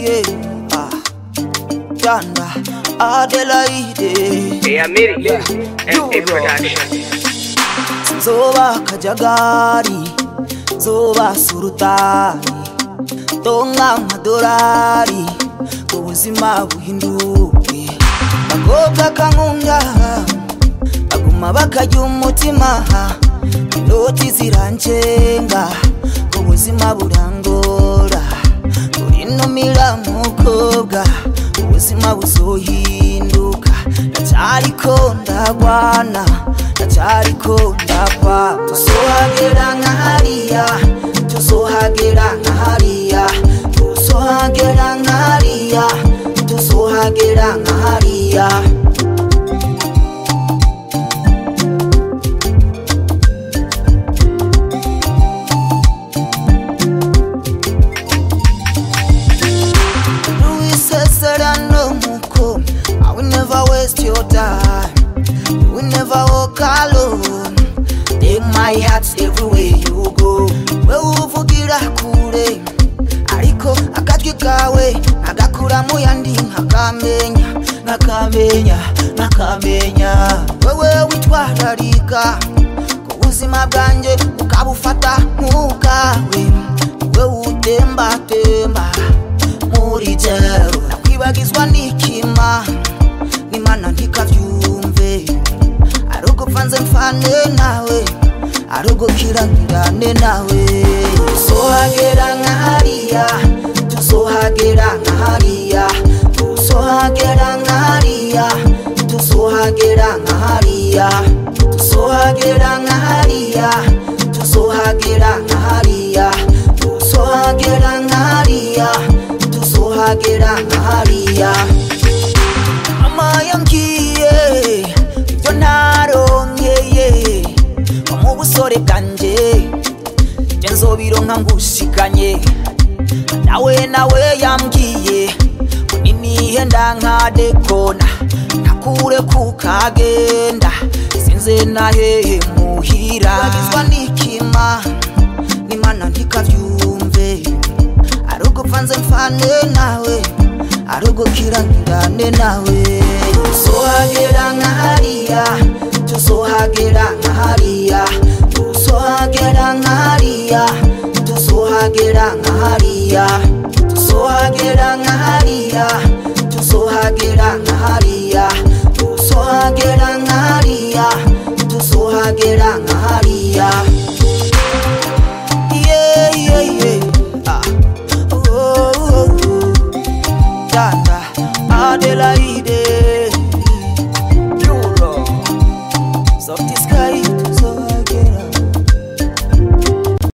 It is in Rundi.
yeah. Ah, Yanda, Adelaide. Hey, Amiri, Yeah. MA You, bro. Production. Zoba kajagari, zoba surutani, tonga amadorari, ubuzima buhinduke. Bakobwa kankunda, baguma bakarya umutima, inoti zirancenga, ubuzima burangora. Urinumira mukobwa, ubuzima buzohinduka. Ndacyariko ndagwana, ndacyariko ndapfa. Tuzohagera nka hariya, tuzohagera nka hariya, tuzohagera nka hariya, tuzohagera nka hariya. Iseserano muko I will never waste your time You will never walk alone Take my heart everywhere you go Wewe uvugira kure Ariko akatwi kawe Nagakura mu yandi nkakamenya Nakamenya, nakamenya Wewe witwararika Ku buzima bwanjye ukabufata nk'ubwawe Wewe utembatemba muri jero nakwibagizwa n'ikima n'imana ntikavyumve ari ugupfanze mfane nawe ari ugukirangirane nawe tuzohagera nka hariya tuzohagera nka hariya tuzohagera nka hariya tuzohagera nka hariya tuzohagera nka hariya tuzohagera nka hariya tuzohagera nka hariya tuzohagera nka hariya mama yambwiye ibyo ntaronkeye nko mu busore bwanjye ibyo nzobironka ngushikanye nawe nawe yambwiye ngo ninihenda nkadekona ntakure kukagenda sinze nahehe muhira bagizwa n'ikima n'imana ntikavyumve ari ugupfanze mfane nawe ari ugukirangirane nawe tuzohagera nka hariya tuzohagera nka hariya tuzohagera nka hariya tuzohagera nka hariya tuzohagera nka hariya tuzohagera nka hariya tuzohagera nka hariya tuzohagera nka hariya yeah, yeah, yeah. Ah. Oh, oh, oh. Yanda, Adelaide, Euro, Soft Sky,